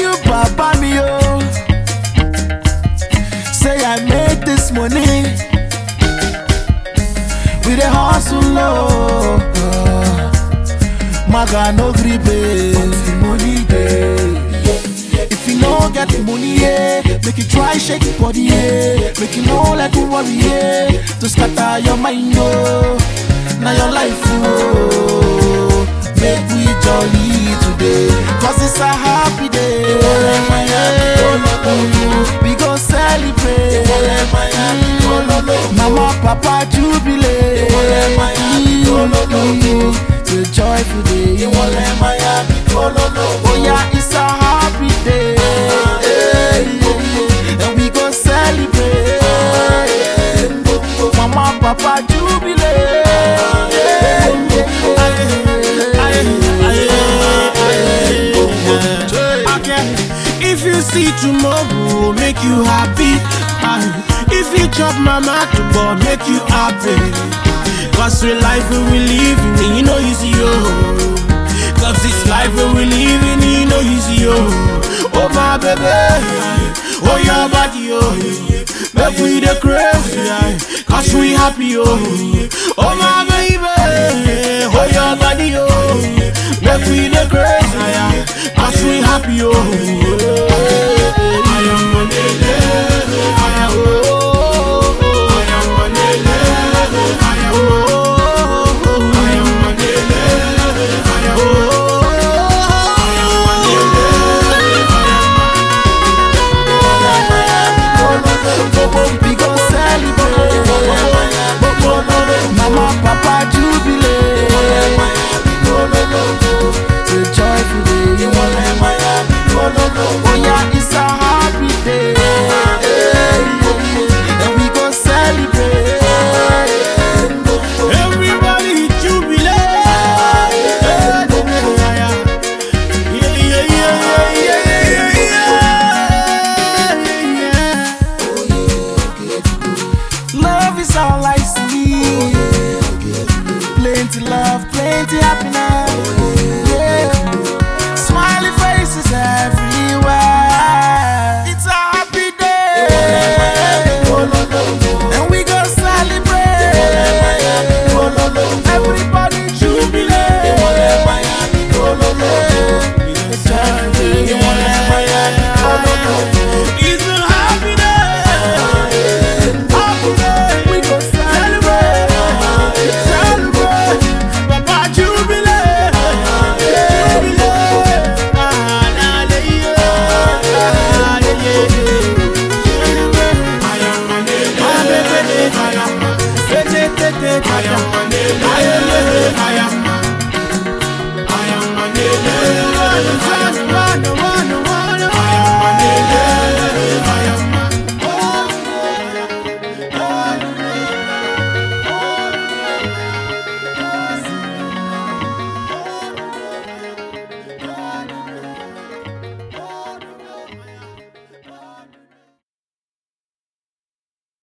you, Papa me, oh. Say I made this money. We dey hustle, oh. Maga no gree pay until money dey. If you no get the money, yeah, make you try shake your body, yeah. Make you no let you worry, yeah. To scatter your mind, oh. Now your life, oh. Make we jolly today, cause it's a happy day. Mm, We go celebrate. Mm, Mama, Papa, jubilate. Mm, It's a joyful day. Oh yeah, it's a happy day. And we go celebrate. Mama, Papa, Okay. If you see tomorrow, make you happy. Aye. If you chop mama to go, make you happy. Cause the life we we living, you know easy, oh. Cause this life we we living, you know easy, oh. Oh my baby, oh your body, oh. Make we the crazy, aye. Cause we happy, oh. Oh my baby, oh your body, oh. Make we the crazy, aye. Cause we happy, oh. I am on the level, I am, oh. I am on the level, I am, oh. I am on the level, I am, oh. I am on the level, We go celebrate. Mama, Papa, jubilate. It's a joyful day. Oh yeah, it's a happy day. And we go celebrate. Everybody jubilate. Yeah, yeah, yeah, yeah, yeah, yeah, yeah. Love is all I see. Plenty love, plenty happiness.